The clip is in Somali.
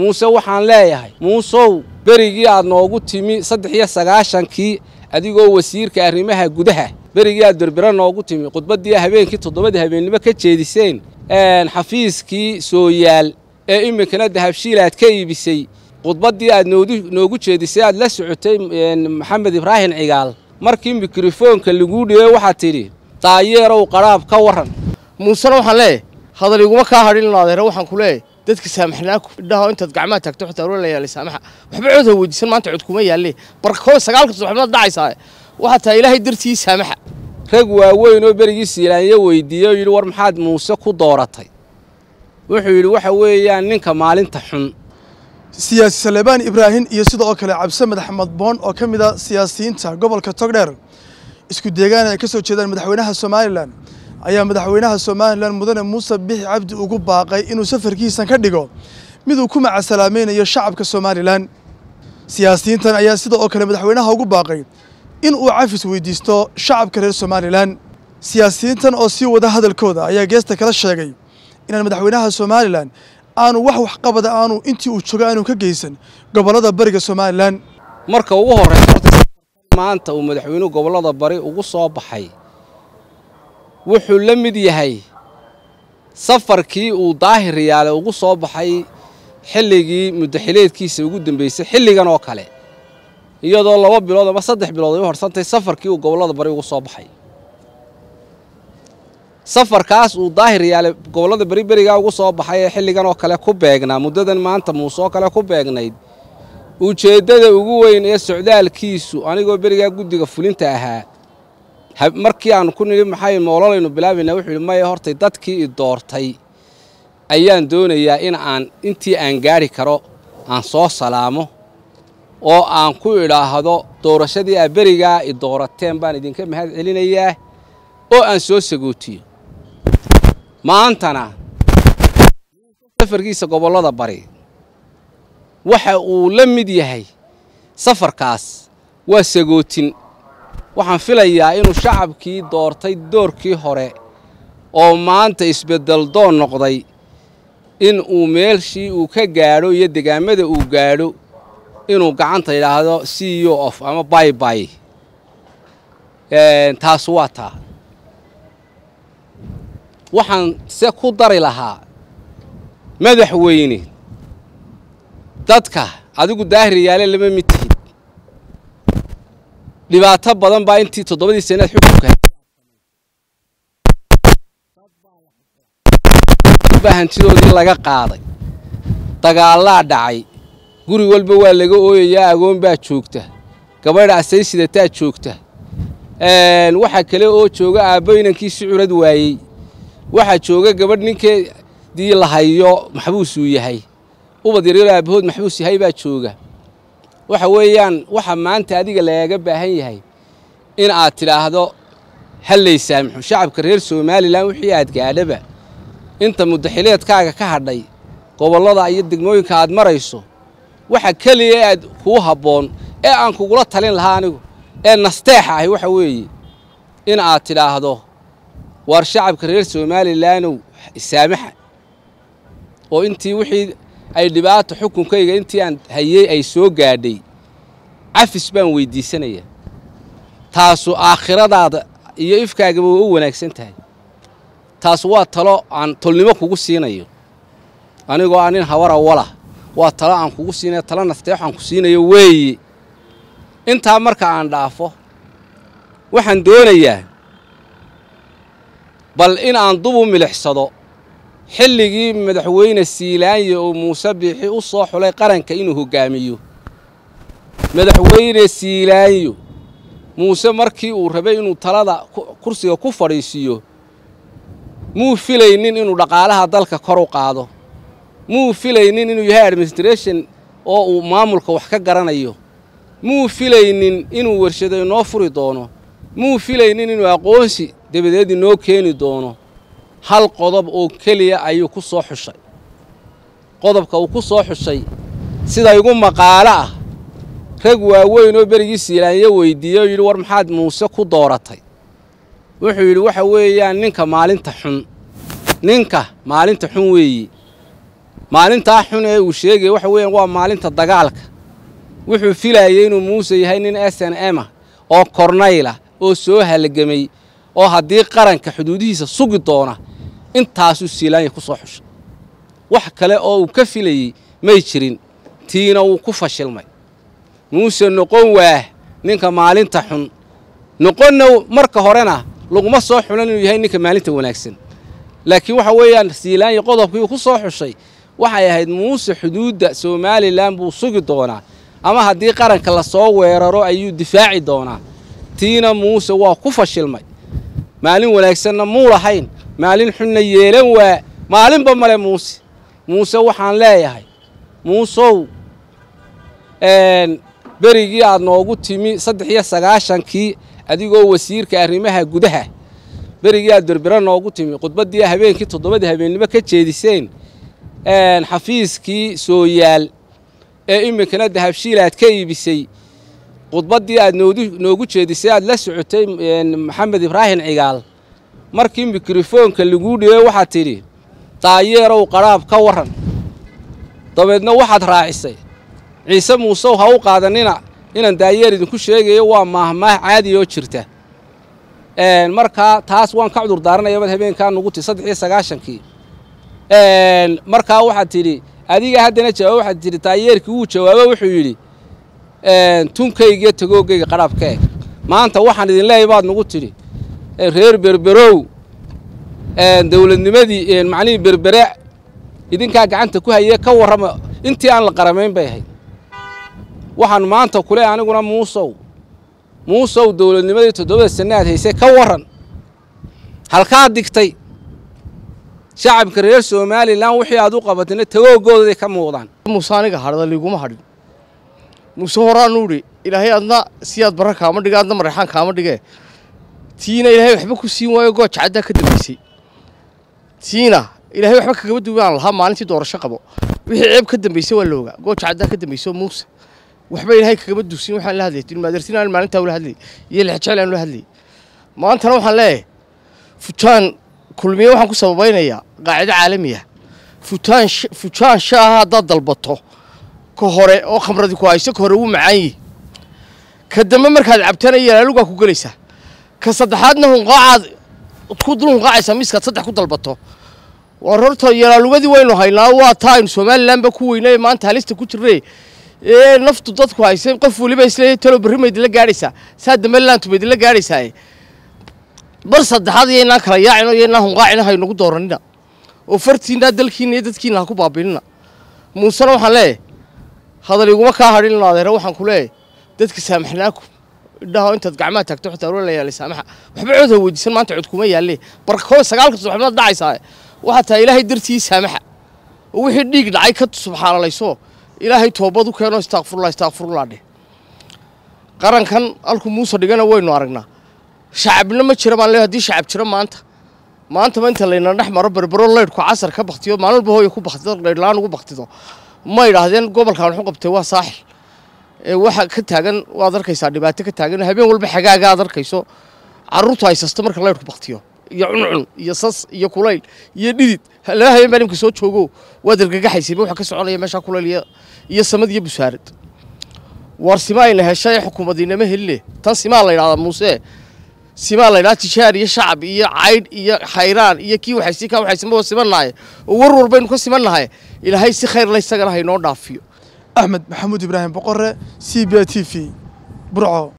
muuse waxaan leeyahay muusow berigii aad noogu timi saddex iyo sagaashankii adigoo wasiirka arrimaha gudaha berigii aad berbera noogu timi khudbaddii habeenkii toddobadii habeennimo ka jeediseen xafiiskii sooyaal ee iminkana dahabshiil aad ka iibisay khudbaddii aad noogu jeedisay aad la socotay maxamed ibraahim cigaal markii mikrofoonka laguu dhibay waxaad tidhi daayeerow qaraab ka warran muusena waxaan leeyahay hadal iguma kaa hadhin adeere waxaan ku leeyahay dadka saamaxnaa idhaho intaad gacmaha taagto xitaa wala la yaalay saamaxa waxba cod ha weydiisan maanta cod kuma yaalle barkoo sagaalka subaxnimad dhacaysaa waxaa tahay ilaahay dartii saamaxa rag waaweyn oo berigii siilaanya weydiiyey oo yidhi war maxaad muuse ku dooratay wuxuu yidhi waxa weeyaan ninka maalinta xun siyaasi salebaan ibraahim iyo sidoo kale cabdisamed axmed boon oo ka mid a siyaasiyiinta gobolka togdheer isku deegaan ay ka soo jeedaan madaxweynaha somalilan ayaa madaxweynaha somalilan mudane muuse bixi cabdi ugu baaqay inuu safarkiisan ka dhigo miduu ku macasalaamaynayo shacabka somalilan siyaasiyiintan ayaa sida oo kale madaxweynaha ugu baaqay in uu cafis weydiisto shacabka reer somalilan siyaasiyiintan oo sii wada hadalkooda ayaa geesta kala sheegay inaan madaxweynaha somalilan aanu wax waxqabada aanu intii uu joogo aanu ka geysan gobollada bariga somalilan marka ugu horraysa horta maanta uu madaxweynuhu gobollada bari ugu soo baxay wuxuu la mid yahay safarkii uu daahir yaale ugu soo baxay xilligii muddaxileedkiisa ugu dambaysay xilligan oo kale iyadoo laba bilood ama saddex bilood ay u horsantay safarkii uu gobollada bari ugu soo baxay safarkaas uu daahir yaale gobollada beri berigaa ugu soo baxay ee xilligan oo kale ku beegnaa muddadan maanta muuse oo kale ku beegnayd ujeeddada ugu weyn ee socdaalkiisu anigoo berigaa guddiga fulinta ahaa markii aanu ku nidhi maxay moololaynu bilaabaynaa wuxuu yidhi maya hortay dadkii i doortay ayaan doonayaa in aan intii aan gaadhi karo aan soo salaamo oo aan ku idhaahdo doorashadii aa berigaa i doorateen baan idinka mahad celinayaa oo aan soo sagootiyo maantana safarkiisa gobollada bari waxa uu la mid yahay safarkaas waa sagootin waxaan filayaa inuu shacabkii doortay doorkii hore oo maanta isbeddel doon noqday in uu meelshii uu ka gaadho iyo degaamada uu gaadho inuu gacanta yidhaahdo c o of ama baybay taas waa taa waxaan se ku dari lahaa madaxweyne dadka adigu daahir yaale lama mid tihid dhibaato badan baa intii toddobadii sanaad xukunka baa hantidoodii laga qaaday dagaallaa dhacay guri walba waa laga ooyayaa agoon baa joogta gabadha asay sidataa joogta waxaa kale oo jooga aabbo inankiisi curad waayey waxaa jooga gabadh ninkeedii la hayo maxbuus uu yahay ubad yaryaro aabbahood maxbuus yahay baa jooga waxa weeyaan waxa maanta adiga lagaaga baahan yahay in aad tidhaahdo hallay saamixo shacabka reer somalilan wixii aad gaadhaba inta muddaxileedkaaga ka hadhay gobollada iyo degmooyinka aad marayso waxa keliya aad kuu habboon ee aan kugula talin lahaa anigu ee nasteexa ahi waxa weeye in aad tidhaahdo waar shacabka reer somalilaanow saamaxa oo intii wixii ay dhibaato xukunkayga intii aan hayey ay soo gaadhay cafis baan weyddiisanayaa taasu aakhiradaada iyo ifkaagaba waa u wanaagsan tahay taas waa talo aan tolnimo kugu siinayo anigoo aan nin hawara wala waa talo aan kugu siinayo talo nasteexo aan ku siinayo weeye intaa marka aan dhaafo waxaan doonayaa bal in aan dub u milixsado xilligii madaxweyne siilaanye oo muuse biixi u soo xulay qaranka inuu hoggaamiyo madaxweyne siilaanyo muuse markii uu rabay inuu talada kursiga ku fadhiisiiyo muu filaynin inuu dhaqaalaha dalka kor u qaado muu filaynin inuu yahay administration oo uu maamulka wax ka garanayo muu filaynin inuu warshado inoo furi doono muu filaynin inuu aqoonsi dabadeed inoo keeni doono hal qodob oo keliya ayuu ku soo xushay qodobka uu ku soo xushay sida igu maqaalo ah rag waaweyn oo berigii siilaanya weydiiyey oo yidhi war maxaad muuse ku dooratay wuxuu yidhi waxa weeyaan ninka maalinta xun ninka maalinta xun weeye maalintaa xun ee uu sheegaya waxa weeyaan waa maalinta dagaalka wuxuu filayay inuu muuse yahay nin s n m ah oo kornayla oo soo halgamay oo haddii qaranka xuduudihiisa sugi doona intaasuu siilaanya ku soo xushay wax kale oo uu ka filayey may jirin tiina wuu ku fashilmay muuse noqon waah ninka maalinta xun noqonna marka horena laguma soo xulan inuu yahay ninka maalinta wanaagsan laakiin waxa weeyaan siilaanya qodobkii uu ku soo xushay waxay ahayd muuse xuduudda somalilan buu sugi doonaa ama haddii qaranka lasoo weeraro ayuu difaaci doonaa tiina muuse waa ku fashilmay maalin wanaagsanna muu lahayn maalin xunna yeelan waa maalinba male muuse muuse waxaan leeyahay muusow berigii aad noogu timi saddex iyo sagaashankii adigoo wasiirka arrimaha gudaha berigii aad berbera noogu timi khudbaddii habeenkii toddobadii habeennimo ka jeediseen xafiiskii sooyaal ee iminkana dahabshiil aad ka iibisay khudbaddii aad noogu jeedisay aad la socotay maxamed ibraahim cigaal markii mikrofoonka laguu dhibay waxaad tidhi daayeerow qadhaab ka warran dabeedna waxaad raacisay ciise muusew ha u qaadanina inaan daayeer idinku sheegayo waa maahmaah caadi oo jirta markaa taas waan ka cudur daaranaya mad habeenkaa nugu ti saddex iyo sagaashankii markaa waxaad tidhi adiga haddana jawaab waxaad tidhi daayeerkii wuu jawaabo wuxuu yidhi tunkaygiyo tagoogayga qadhaab ka eg maanta waxaan idin leeyahy baad nugu tidhi reer berberow dowladnimadii macnihii berbere idinkaa gacanta ku hayee ka warrama intii aan la qaramayn bay ahayd waxaan maanta kule aniguna muusow muusow dowladnimadii toddobada sanne aad haysay ka warran halkaad digtay shacabka reer somalilan wixii aad u qabatayna tagoogoodaday ka muuqdaan muuse aniga hadhda liiguma hadhin muuse horaanu idhi ilaahay adna siyaad barra kaama dhige adna mareexaan kaama dhige tiina ilaahay waxba ku siin waayo gooja caddaa ka dambaysay tiina ilaahay waxba kagaba duwaan lahaa maalintii doorasho qabo wixii ceeb ka dambaysay waa loogaa gooja caddaa ka dambayso muuse waxba ilaahay kagaba dusin waxaan la hadlayay tilmaadarsin aan maalintaa ula hadlayay iyo lexjecel aan ula hadlayay maantana waxaan leeyahay futaan kulmiye waxaan ku sababaynayaa qaacido caalami ah futaan futaan shaaha haddaad dalbato ka hore oo khamradi ku hayso ka hore wuu macaan yihi ka dambe markaad cabtana yalaalugaa ku gelaysaa ka saddexaadna hunqaacaad ku dul hunqaacaysaa miiskaad saddex ku dalbato war horta yalaalugadii waynu haynaa waa taa aynu somalilanba ku weynay maanta halista ku jirre ee naftu dadku haysay qof weliba isleeyahay talo berri ma idinla gaadhaysaa saa dambe laantu ma idinla gaadhaysaa bar saddexaad iyaynaa kala yaacino iyaynaa hunqaacina haynagu dooranina oo fartiinaa dalkiina iyo dadkiina ha ku baabiinina muusena waxaan leeyahay hadal iguma kaa hadhin ino adeere waxaan ku leeyahay dadka saamaxnaaku idhaho intaad gacmaha taagto xitaa ula la yaalay saamaxa waxba cod ha weydiisan maanta cod kuma yaalle barkoo sagaalka subaxnimada dhacaysaa waxaa tahay ilaahay dartii saamaxa oo wixii dhiig dhacay ka subxaanalayso ilaahay toobad u keeno istaakfurullah istaakfurullah dheh qarankan halku muuse dhigana waynu aragnaa shacabna ma jira baan leeyahay haddii shacab jira maanta maanta ma inta layna dhex maro berbero leydhku casar ka baktiyo maalin walba hooya ku baktido leydhlaan ugu baktido ma idhaahdeen gobolkan wuxuu qabtay waa saaxil ee waxa ka taagan waad arkaysaa dhibaato ka taagan habeen walba xagaaga aad arkayso carruurtu haysasto marka leydhku baktiyo iyo cuncun iyo sas iyo kulayl iyo dhidid laba habeen baa nimka soo joogo waad argagaxaysayba waxa ka soconaya meeshaa kulayl iyo iyo samad iyo busaarad war sima ayna heshay xukuumadinama heline tan simaa la yidhahdaa muuse simaa la yidhahdaa tijaar iyo shacab iyo caydh iyo khayraan iyo kii waxaysi kaa waxaysanba waa simannahay oo war walbaynu ka simannahay ilaahay si khayr la isagana haynoo dhaafiyo axmed maxamuud ibraahim boqore c b a t v burco